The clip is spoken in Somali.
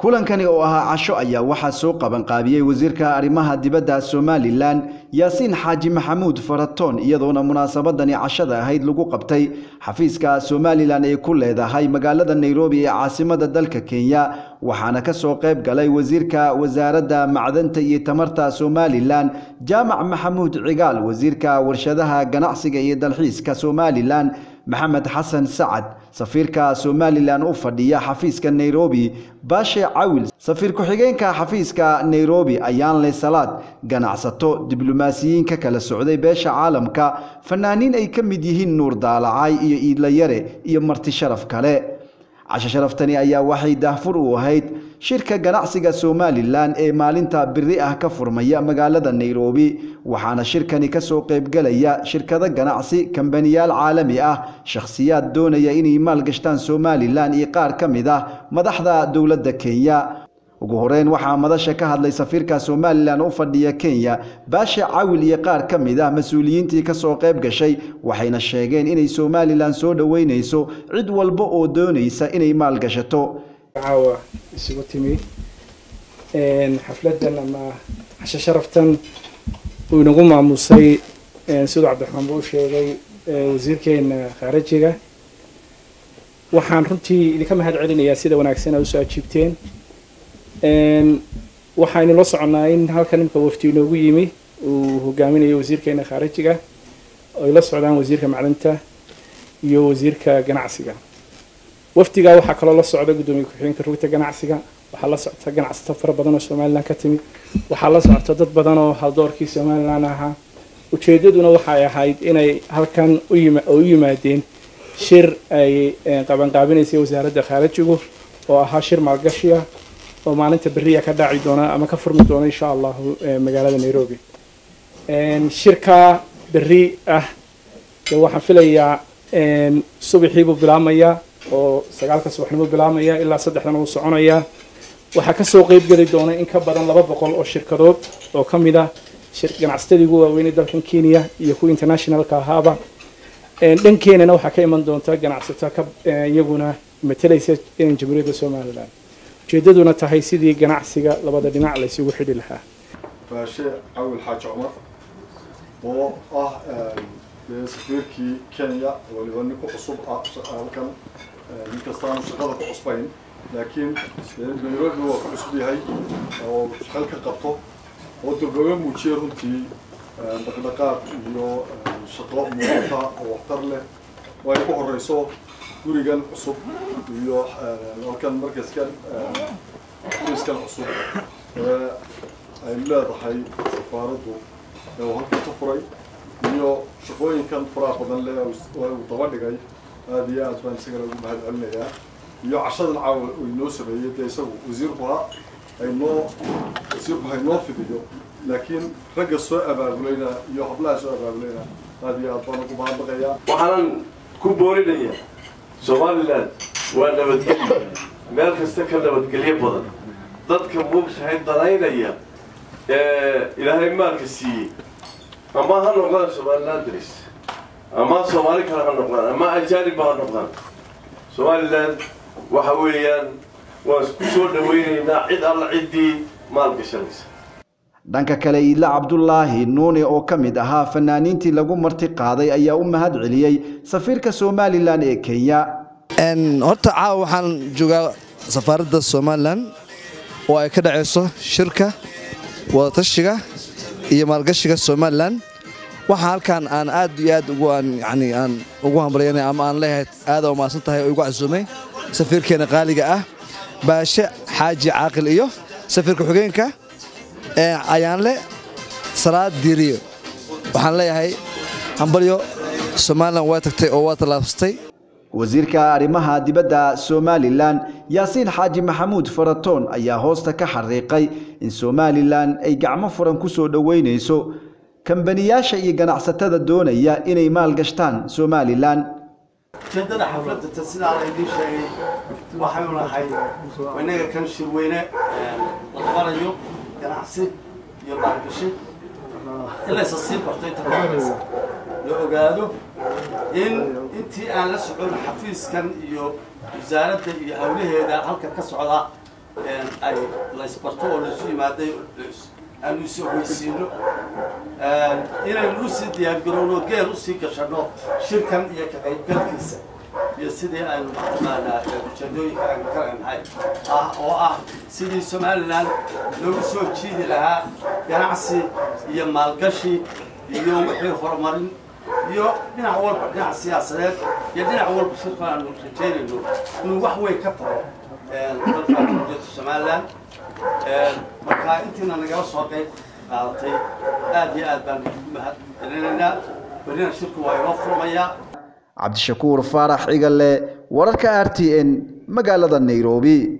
kulankani oo ahaa casho ayaa waxaa soo qabanqaabiyey wasiirka arrimaha dibadda somalilan yaasiin xaaji maxamuud faratoon iyadoona munaasabadani cashada ahayd lagu qabtay xafiiska somalilan ay ku leedahay magaalada nairobi ee caasimada dalka kenya waxaana ka soo qayb galay wasiirka wasaaradda macdanta iyo tamarta somalilan jaamac maxamuud cigaal wasiirka warshadaha ganacsiga iyo dalxiiska somalilan maxamed xasan sacad safiirka somalilan u fadhiya xafiiska nairobi baashe cawil safiir ku-xigeenka xafiiska nairobi ayaanle salaad ganacsato diblomaasiyiin ka kala socday beesha caalamka fanaaniin ay ka mid yihiin nuur daalacay iyo iidlayare iyo marti sharaf kale casho sharaftani ayaa waxay daahfur u ahayd shirka ganacsiga somalilan ee maalinta biri ah ka furmaya magaalada nairobi waxaana shirkani kasoo qaybgalaya shirkado ganacsi kambaniyaal caalami ah shakhsiyaad doonaya inay maalgashtaan somalilan iyo qaar ka mid ah madaxda dowladda kenya ugu horeyn waxaa madasha ka hadlay safiirka somalilan u fadhiya kenya baashe cawil iyo qaar ka mid ah mas-uuliyiintii kasoo qayb gashay waxayna sheegeen inay somalilan soo dhoweyneyso cid walba oo doonaysa inay maalgashato caawa isugu timi xafladan ama casho sharaftan uu inagu maamusay siduu cabdiraxmaan buu sheegay wasiirkeena khaarajiga waxaan runtii idinka mahad celinayaa sida wanaagsan aad usoo ajiibteen waxaynu la soconaa in halkan imika wafti inoogu yimi uu hogaaminayo wasiirkeena khaarajiga ay la socdaan wasiirka macdanta iyo wasiirka ganacsiga wafdigaa waxaa kaloo la socda guddoomiye ku-xigeenka rugta ganacsiga waxaa la socota ganacsato fara badan oo somalilan ka timid waxaa la socota dad badan oo haldoorkii somalilan ahaa ujeedaduna waxay ahayd inay halkan u yimaadeen shir ay qabanqaabinaysay wasaaradda khaarajigu oo ahaa shir maalgashiya oo maalinta beriya ka dhaaci doona ama ka furmi doona insha allahu magaalada nairobi shirka beri ah waxaan filayaa subaxiibuu bilaamayaa oo sagaalka subaxnimuu bilaamaya ilaa saddexdan uu soconayaa waxaa kasoo qeyb geli doona in ka badan laba boqol oo shirkadood oo ka mid ah ganacsatadii ugu waaweynay dalkan kenya iyo kuwa internationalka ahaaba dhankeenana waxaa ka iman doonta ganacsato ka iyaguna matalaysa jamhuuriyadda somalilan ujeedaduna tahay sidii ganacsiga labada dhinac la isugu xidhi lahaa baashe cawil xaaji cumar oo ah safiirkii kenya waliba ninku cusub ah halkan ninkastaanu shaqada ku cusbayn laakiin nairobi waa ku cusub yahay oo shaqal ka qabto oo dablaga muujiyay runtii dhaqdhaqaaq iyo shaqo muuqata oo waxtar leh oo ay ku horeyso gurigan cusub iyo halkan markaskan xafiiskan cusub ee ay leedahay safaaraddu ee uu halkan ka furay iyo shaqooyinkan faraha badan leh oo uu daba dhigay aada iyo aad baan isagana ugu mahad celinayaa iyo cashadan caawa uu inoo sameeyey dee isagu wasiirku ha aynoo wasiirku ha inoo fidiyo laakiin ragga soo abaabulayna iyo hablaha soo abaabulayna aada iyo aad baan ugu mahadnaqayaa waxaanan ku boorinaya somalilan waa nabadgelyo meel kasta ka nabadgelyo badan dadka muugtahay danaynaya ee ilaahay maalka siiyey ama ha noqdaan somalilan daris ama soomaali kale ha noqdaan ama ajaanibba ha noqdaan somalilan waxa weeyaan waan ku soo dhawaynaynaa cid alla ciddii maal gashanaysa dhanka kale iidla cabdulaahi nuune oo ka mid ahaa fanaaniintii lagu marti qaaday ayaa u mahad celiyey safiirka somalilan ee kenya horta caawa waxaan joogaa safaaradda somalilan oo ay ka dhacayso shirka wadatashiga iyo maalgashiga somalilan waxaa halkan aan aad iyo aad yani aan ugu hambalyanay ama aan leeyahay aada u maadsan tahay oo igu casuumay safiirkeena qaaliga ah baashe xaaji caaqil iyo safiirka xugeenka ayaanle salaad diiriyo waxaan leeyahay hambalyo somalilan waa tagtay oo waa tallaabsatay wasiirka arrimaha dibadda somalilan yaasiin xaaji maxamuud faratoon ayaa hoosta ka xariiqay in somalilan ay gacmo furan ku soo dhoweynayso kambaniyaasha iyo ganacsatada doonaya inay maalgashtaan somalilan ujeedada xafladata sidaa laydin sheegay waxay nahay inaga kan shirweyne la qabanayo ganacsi iyo maalgashi in laysa sii barto inta kaasa la ogaado in intii aan la socon xafiiskan iyo wasaaradda iyo hawlaheeda halkan ka socda ay laysbarto oo laisu yimaaday aanu is ogeysiino inaynu usii diyaargarowno geel usii gashanno shirkan iyo ka qaybgalkiisa iyo sidii aynu mataqaanaa ujeedooyinka aynu ka leenahay ah oo ah sidii somalilan loogu soo jiidi lahaa ganacsi iyo maalgashi iyo wixii horumarin iyo dhinac walba dhinac siyaasadeed iyo dhinac walba shirkan aanu rajaynayno inuu wax weyn ka taro dalka jamhuuriyadda somalilan marka intiina nagala soo qayb qaadatay aad iyo aad baan ugu mahad celinaynaa berrina shirku waa inoo furmayaa cabdishakuur faarax cigale wararka r t n magaalada nairobi